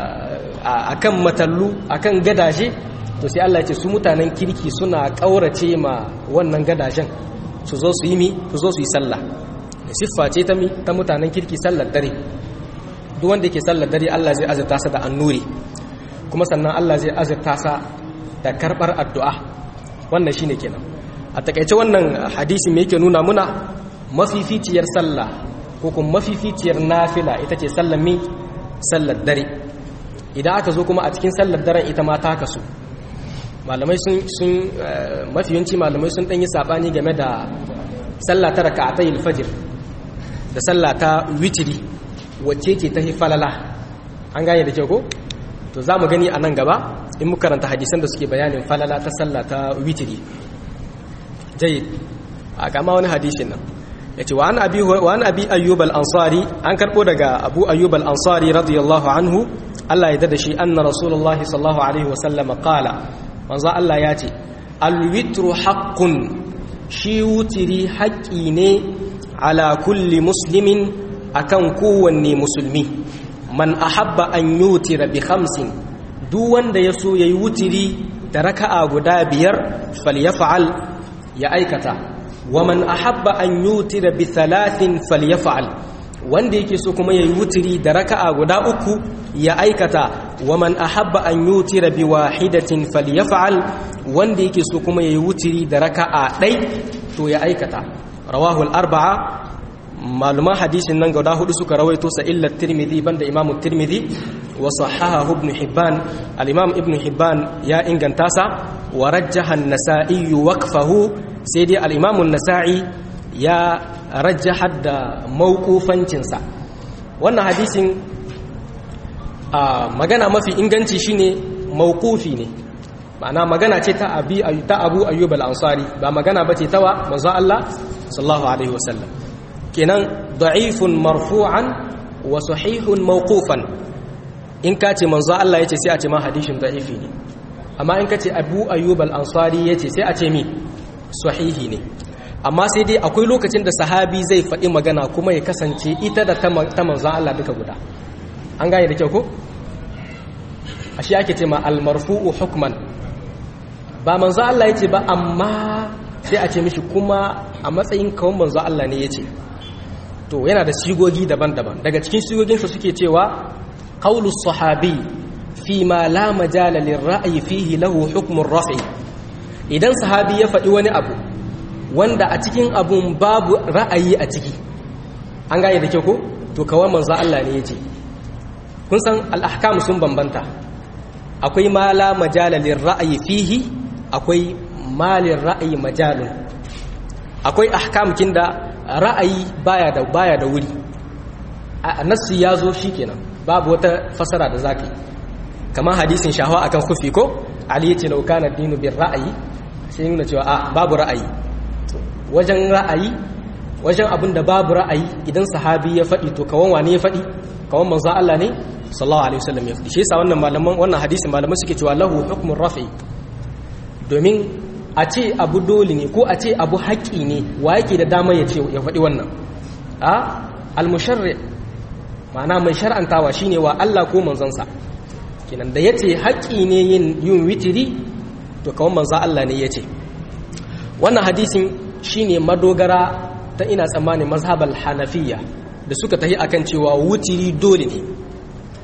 Speaker 1: akan matallu akan gadaje to sai Allah ya ce su mutanen kirki suna kaurace ma wannan gadajen su zo su yi mi su zo su yi sallah siffa ce ta mi ta mutanen kirki sallar dare duk wanda yake sallar dare Allah zai azurta sa da annuri kuma sannan Allah zai azurta sa da karbar addu'a wannan shine kenan a takaice wannan hadisi me yake nuna muna mafificiyar sallah ko kuma mafificiyar nafila ita ce sallar mi sallar dare idan aka zo kuma a cikin sallar daren ita ma ta kasu malamai sun sun mafiyanci malamai sun dan yi sabani game da sallah ta raka'atay al-fajr da sallah ta witri wacce ce ta falala an gane da kyau ko to za mu gani a nan gaba in muka karanta hadisan da suke bayanin falala ta sallah ta witri jayyid a kama wani hadisin nan yace wa an abi wa an abi ayyub al-ansari an karbo daga abu ayyub al-ansari radiyallahu anhu Allah ya dada shi anna rasulullahi sallallahu alaihi wasallam qala manzo Allah ya ce alwitru haqqun shi wutiri haƙƙi ne ala kulli muslimin akan kowanne musulmi man ahabba an yutira bi khamsin duk wanda ya so yayi wutiri da raka'a guda biyar falyaf'al ya aikata wa man ahabba an yutira bi thalathin falyaf'al wanda yake so kuma yayi wutiri da raka'a guda uku ya aikata wa man ahabba an yutira bi wahidatin falyaf'al wanda yake so kuma yayi wutiri da raka'a dai to ya aikata rawahu al-arba'a maluma hadisin nan guda hudu suka rawaito sa illa tirmidhi banda imamu tirmidhi wa sahahahu ibn hibban al-imam ibn hibban ya inganta sa wa rajjaha an-nasa'i waqfahu sai dai al-imam an-nasa'i ya rajjaha da mawqufancinsa wannan hadisin a magana mafi inganci shine mawqufi ne ma'ana magana ce ta abi ta Abu Ayyub al-Ansari ba magana bace ta wa manzo Allah sallallahu alaihi wasallam kenan da'ifun marfu'an wa sahihun mawqufan in ka ce manzo Allah yace sai a ce ma hadisin da'ifi ne amma in ka ce Abu Ayyub al-Ansari yace sai a ce mi sahihi ne amma sai dai akwai lokacin da sahabi zai faɗi magana kuma ya kasance ita da ta manzo Allah duka guda an gane da kyau ko ashe ake ce ma al-marfu'u hukman ba manzo Allah yace ba amma sai a ce mishi kuma a matsayin kawon manzo Allah ne yace to yana da sigogi daban-daban daga cikin sigoginsa suke cewa qaulu sahabi fi ma la majala lirra'yi fihi lahu hukmun raf'i idan sahabi ya faɗi wani abu wanda a cikin abun babu ra'ayi a ciki an gane da kyau ko to kawai manzo Allah ne yace kun san al-ahkam sun bambanta akwai ma la majala lirra'yi fihi akwai malin ra'ayi majalun akwai ahkam da ra'ayi baya da baya da wuri a nassi ya zo shikenan babu wata fasara da zaka yi kamar hadisin shahwa akan kufi ko ali yace law kana dinu bir ra'ayi sai nuna cewa a babu ra'ayi wajen ra'ayi wajen abin da babu ra'ayi idan sahabi ya faɗi to kawan wani ya faɗi kawan manzo Allah ne sallallahu alaihi wasallam ya faɗi shi yasa wannan malaman wannan hadisin malaman suke cewa lahu hukmun rafi domin a ce abu dole ne ko a ce abu haƙƙi ne wa yake da dama ya ce ya faɗi wannan a almusharri ma'ana mai shar'antawa shine wa Allah ko manzansa kinan da yace haƙƙi ne yin yin witiri to kawai manzo Allah ne yace wannan hadisin shine madogara ta ina tsammanin mazhabal hanafiyya da suka tahi akan cewa wutiri dole ne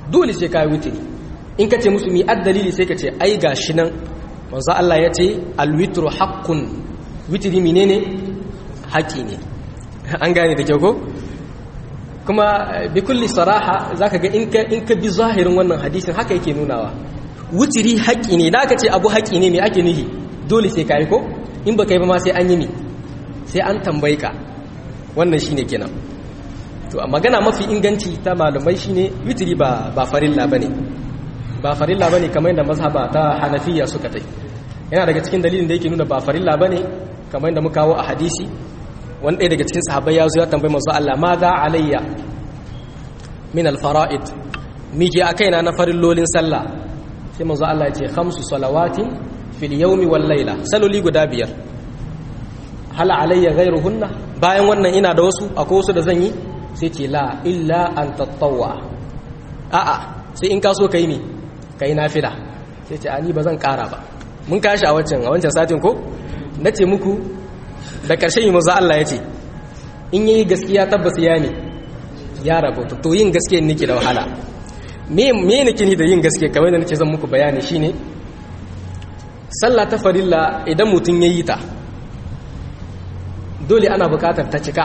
Speaker 1: dole sai ka yi witiri in ka ce musu mi dalili sai ka ce ai gashi nan manzo Allah ya ce alwitru haqqun witiri menene haƙi ne an gane da kyau ko kuma bi kulli saraha zaka ga in ka in ka bi zahirin wannan hadisin haka yake nunawa witiri haƙi ne da aka ce abu haƙi ne me ake nufi dole sai kai ko in baka yi ba ma sai an yi ne sai an tambaye ka wannan shine kenan to magana mafi inganci ta malumai shine witiri ba ba farilla bane ba farilla bane kamar yadda mazhaba ta Hanafiya suka tai yana daga cikin dalilin da yake nuna ba farilla bane kamar yadda muka kawo a hadisi wani ɗaya daga cikin sahabbai ya zo ya tambayi manzo Allah ma za alayya min al-fara'id mike a kaina na farillolin sallah sai manzo Allah ya ce khamsu salawatin fil yawmi wal layla saloli guda biyar hal alayya ghayruhunna bayan wannan ina da wasu akwai wasu da zan yi sai ce la illa an tattawwa a'a sai in ka so kai ne kai nafila sai ce ani ba zan kara ba mun kashi a wancan a wancan satin ko nace muku da karshen yi manzo Allah ya ce in yayi gaskiya tabbas ya ne ya rabu to yin gaskiya nake da wahala me me nake ni da yin gaskiya kamar da nake zan muku bayani shine sallah ta farilla idan mutun yayi ta dole ana bukatar ta cika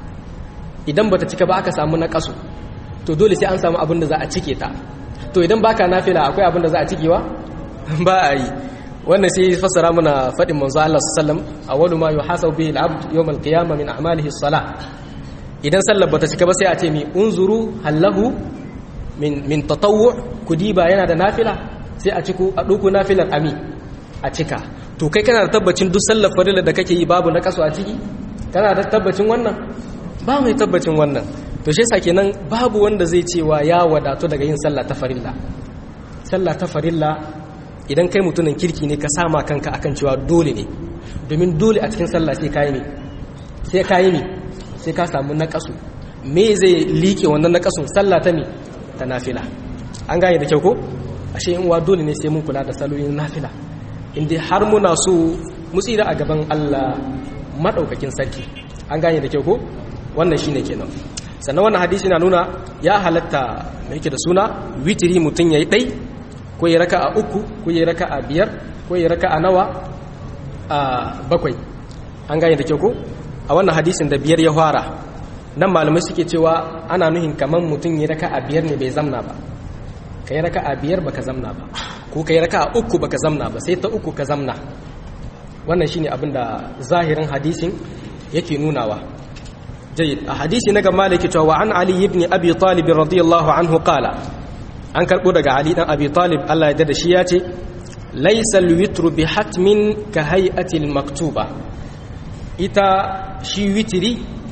Speaker 1: idan bata cika ba aka samu na kasu to dole sai an samu abin da za a cike ta to idan baka nafila akwai abin da za a cikewa ba a yi wannan sai fassara muna fadin manzo Allah sallam awwalu ma yuhasabu bihi al-abd yawm al-qiyamah min a'malihi as-salah idan sallar bata cika ba sai a ce mi unzuru hallahu min min tatawwu kudiba yana da nafila sai a ciku a duku nafilar ami a cika to kai kana da tabbacin duk sallar farilla da kake yi babu na kasu a ciki kana da tabbacin wannan ba mai tabbacin wannan to shi yasa kenan babu wanda zai cewa ya wadatu daga yin sallah ta farilla sallah ta farilla idan kai mutumin kirki ne ka sama kanka akan cewa dole ne domin dole a cikin sallah sai kayi ne sai kayi ne sai ka samu naqasu me zai liƙe wannan naqasun sallah ta me ta nafila an gane da kyau ko ashe in wa dole ne sai mun kula da saloyin nafila inda har muna so mu tsira a gaban Allah madaukakin sarki an gane da kyau ko wannan shine kenan sannan wannan hadisi na nuna ya halatta mai yake da suna witiri mutum yayi dai ko ya raka a uku ko ya raka a biyar ko ya raka a nawa a bakwai an gane da kyau ko a wannan hadisin da biyar ya fara nan malamai suke cewa ana nuhin kamar mutum ya raka a biyar ne bai zamna ba ka yi raka a biyar baka zamna ba ko ka yi raka a uku baka zamna ba sai ta uku ka zamna wannan shine abin da zahirin hadisin yake nunawa jayyid a hadisi na gama da cewa an ali ibn abi talib radiyallahu anhu qala an karbo daga ali dan abi talib Allah ya da shi ya ce laysa alwitru bi hatmin ka hay'ati maktuba ita shi witri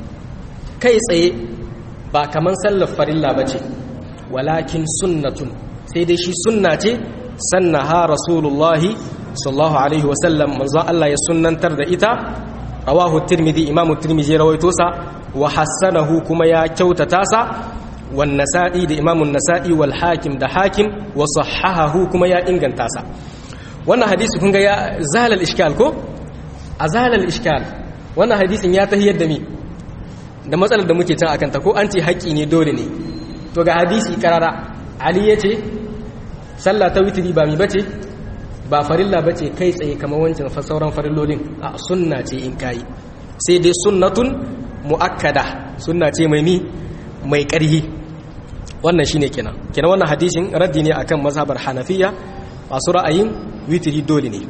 Speaker 1: kai tsaye ba kaman sallar farilla bace walakin sunnatun sai dai shi sunna ce sannaha rasulullahi sallallahu alaihi wasallam manzo Allah ya sunnantar da ita rawahu tirmidhi imamu tirmidhi rawaito sa wa hassanahu kuma ya kyautata sa wan nasa'i da imamu nasa'i wal hakim da hakim wa sahahahu kuma ya inganta sa wannan hadisi kun ga ya zalal iskal ko azalal iskal wannan hadisin ya tahiyar da mi da matsalar da muke can akan ta ko an ce haƙi ne dole ne to ga hadisi karara ali yace sallah ta witri ba mi bace ba farilla ba ce kai tsaye kamar wancan sauran farillolin a sunna ce in kayi sai dai sunnatun mu'akkada sunna ce mai mi mai ƙarhi wannan shine kenan kenan wannan hadisin raddi ne akan mazhabar hanafiya masu ra'ayin witiri dole ne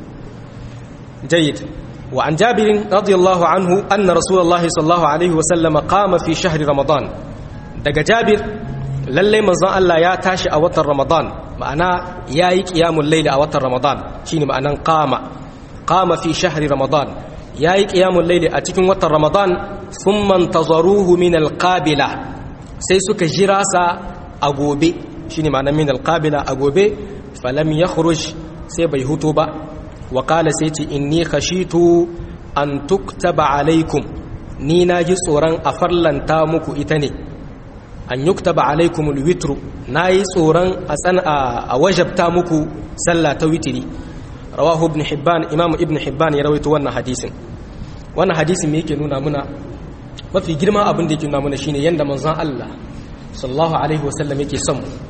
Speaker 1: jayyid wa an jabirin radiyallahu anhu anna rasulullahi sallallahu alaihi wa sallama qama fi shahri ramadan daga jabir lallai manzon Allah ya tashi a watan ramadan ma'ana ya yi ƙiyamun laili a watan ramadan shi ne ma'anan kama kama fi shahari ramadan ya yi ƙiyamun laili a cikin watan ramadan sun mantazaruhu min alƙabila sai suka jira sa a gobe shi ne ma'anan min alƙabila a gobe falam ya sai bai hutu ba wakala sai ce inni khashitu an tuktaba alaikum ni na ji tsoron a farlanta muku ita ne an yuktaba alaikumul witru nayi tsoron a tsan a wajabta muku sallah ta witri rawahu ibn hibban imam ibn hibban ya rawaito wannan hadisin wannan hadisin me yake nuna muna mafi girma abin da yake nuna muna shine yanda manzon Allah sallallahu alaihi wasallam yake son mu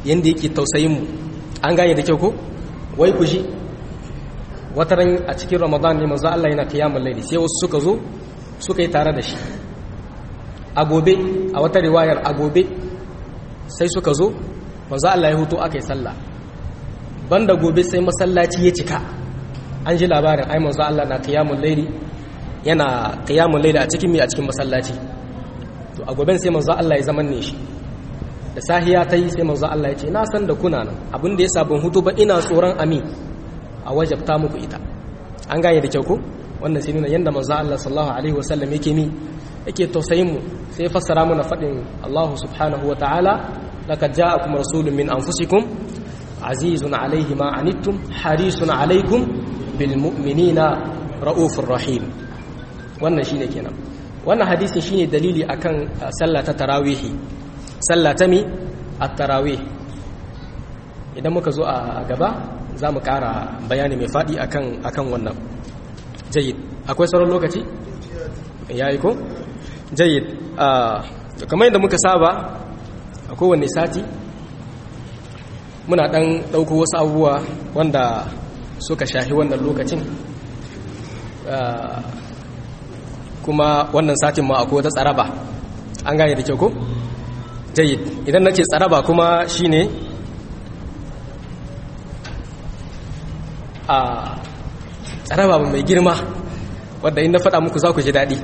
Speaker 1: yanda yake tausayin mu an gane da kyau ko wai ku ji wataran a cikin ramadan ne manzo Allah yana qiyamul layli sai wasu suka zo suka yi tare da shi a gobe a wata riwayar a gobe sai suka zo manzo Allah ya huto aka yi sallah banda gobe sai masallaci ya cika an ji labarin ai manzo Allah na qiyamul layli yana qiyamul layli a cikin mi a cikin masallaci to a goben sai manzo Allah ya zaman ne shi da sahiya ta yi sai manzo Allah ya ce na san da kuna nan abin da yasa ban hutu ba ina tsoron amin a wajabta muku ita an gane da kyau ko wannan sai nuna yanda manzo Allah sallallahu alaihi wasallam yake mi yake tausayin mu sai fassara mana fadin Allah subhanahu wa ta'ala laqad ja'akum rasulun min anfusikum azizun alaihi ma anittum harisun alaikum bil mu'minina raufur rahim wannan shine kenan wannan hadisin shine dalili akan sallah ta tarawihi sallah ta mi at-tarawih idan muka zo a gaba za mu ƙara bayani mai faɗi akan akan wannan jayyid akwai sauran lokaci yayi ko jayyid kamar yadda muka saba a kowanne sati muna ɗan ɗauko wasu abubuwa wanda suka shahi wannan lokacin kuma wannan satin ma akwai wata tsaraba an gane da kyau ko jayyid idan nake tsaraba kuma shine a tsaraba mai girma wadda in na faɗa muku za ku ji daɗi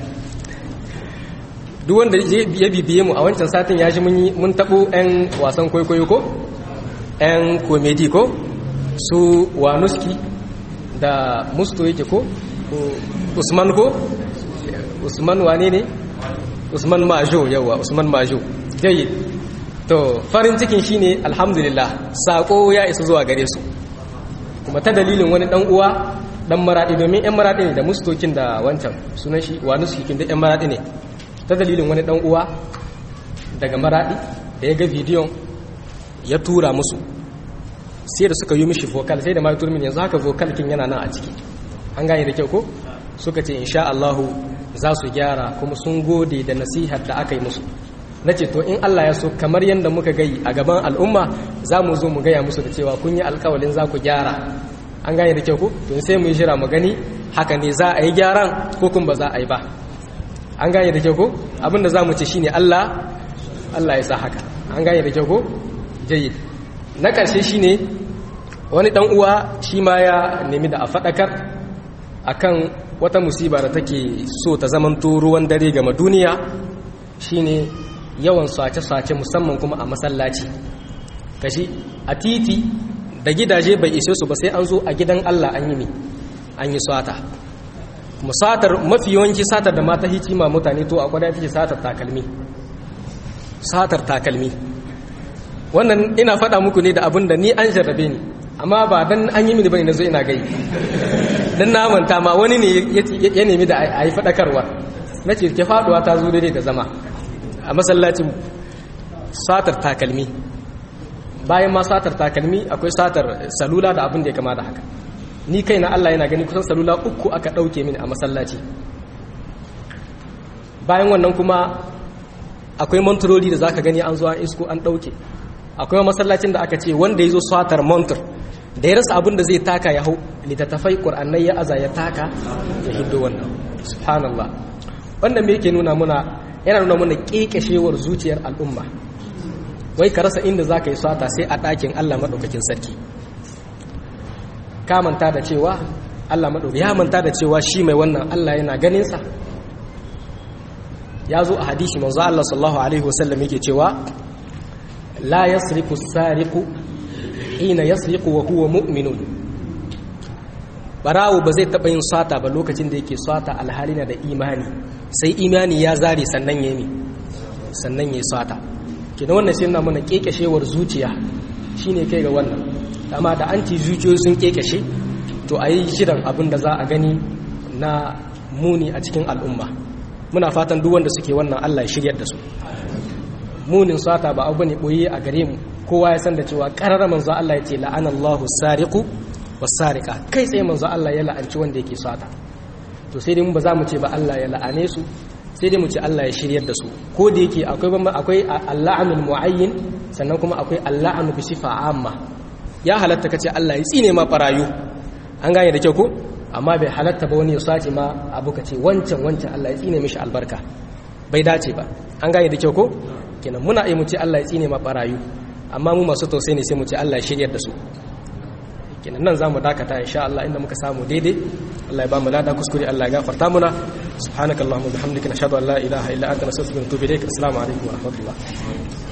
Speaker 1: duk wanda ya bibiye mu a wancan satin ya ji mun taɓo 'yan wasan kwaikwayo ko 'yan komedi ko su wanuski da musto yake ko usman ko usman wane ne usman majo yawa usman majo jayi to farin cikin shine alhamdulillah sako ya isa zuwa gare su kuma ta dalilin wani dan uwa dan maradi domin yan maradi ne da mustokin da wancan sunan shi wanuski kin da yan maradi ne ta dalilin wani dan uwa daga maradi da ya ga bidiyon ya tura musu sai da suka yi mishi vocal sai da ma turmin yanzu haka vocal kin yana nan a ciki an gane da kyau ko suka ce insha Allah za su gyara kuma sun gode da nasihar da aka yi musu nace to in Allah ya so kamar yanda muka gai a gaban al'umma za mu zo mu gaya musu da cewa kun yi alƙawalin za ku gyara an gane da kyau ko to sai mu yi jira mu gani haka ne za a yi gyaran ko kuma ba za a yi ba an gane da kyau ko abinda za mu ce shine Allah Allah ya sa haka an gane da kyau ko jayyid na ƙarshe shi ne wani ɗan uwa shi ma ya nemi da a faɗakar akan wata musiba da take so ta zamanto ruwan dare gama duniya shi ne yawan sace-sace musamman kuma a masallaci kashi a titi da gidaje bai ishe su ba sai an zo a gidan Allah an yi an yi sata kuma satar mafi yawanci satar da mata hikima mutane to akwai da take satar takalmi satar takalmi wannan ina faɗa muku ne da abin da ni an jarrabe ni amma ba dan an yi mini bane nazo ina gai dan na manta ma wani ne ya nemi da a yi faɗakarwa na ce ke faɗuwa ta zo daidai da zama a masallacin satar takalmi bayan ma satar takalmi akwai satar salula da abin da ya kama da haka ni kai na Allah yana gani kusan salula uku aka ɗauke mini a masallaci bayan wannan kuma akwai manturoli da zaka gani an zo an isko an ɗauke akwai masallacin da aka ce wanda ya zo satar montur da ya rasa abin da zai taka ya hau littattafai ƙur'annai ya aza ya taka ya hiddo wannan subhanallah wannan me yake nuna muna yana nuna muna ƙeƙashewar zuciyar al'umma wai ka rasa inda za ka yi sata sai a ɗakin allah maɗaukakin sarki ka manta da cewa allah maɗauki ya manta da cewa shi mai wannan allah yana ganinsa ya zo a hadisi manzo allah sallallahu alaihi wasallam yake cewa la yasriku sariku hina yasriku wa huwa mu'minun barawo ba zai taɓa yin sata ba lokacin da yake sata alhali na da imani sai imani ya zare sannan ya yi sannan ya yi sata kina wannan sai na mana kekeshewar zuciya shine kai ga wannan amma da an ci zuciyoyi sun kekeshe to a yi shirin abin da za a gani na muni a cikin al'umma muna fatan duk wanda suke wannan allah ya shiryar da su munin sata ba abu ne boye a gare mu kowa ya san da cewa karara manzo Allah ya ce la'anallahu sariqu was-sariqa kai tsaye manzo Allah ya la'anci wanda yake sata to sai dai mu ba za mu ce ba Allah ya la'ane su sai dai mu ce Allah ya shiryar da su ko da yake akwai akwai Allah'anul muayyin sannan kuma akwai Allah'anu bi sifa amma ya halatta kace Allah ya tsine ma barayu an gane da kyau ko amma bai halatta ba wani ya sace ma abu kace wancan wancan Allah ya tsine mishi albarka bai dace ba an gane da kyau ko kenan muna yi mu ce Allah ya tsine ma barayu amma mu masu tausayi ne sai mu ce Allah ya shiryar da su kenan nan zamu dakata insha Allah inda muka samu daidai Allah ya ba mu lada kuskure Allah ya gafarta muna subhanakallahumma bihamdika nashhadu an la ilaha illa anta nastaghfiruka wa natubu ilaik assalamu alaikum wa rahmatullah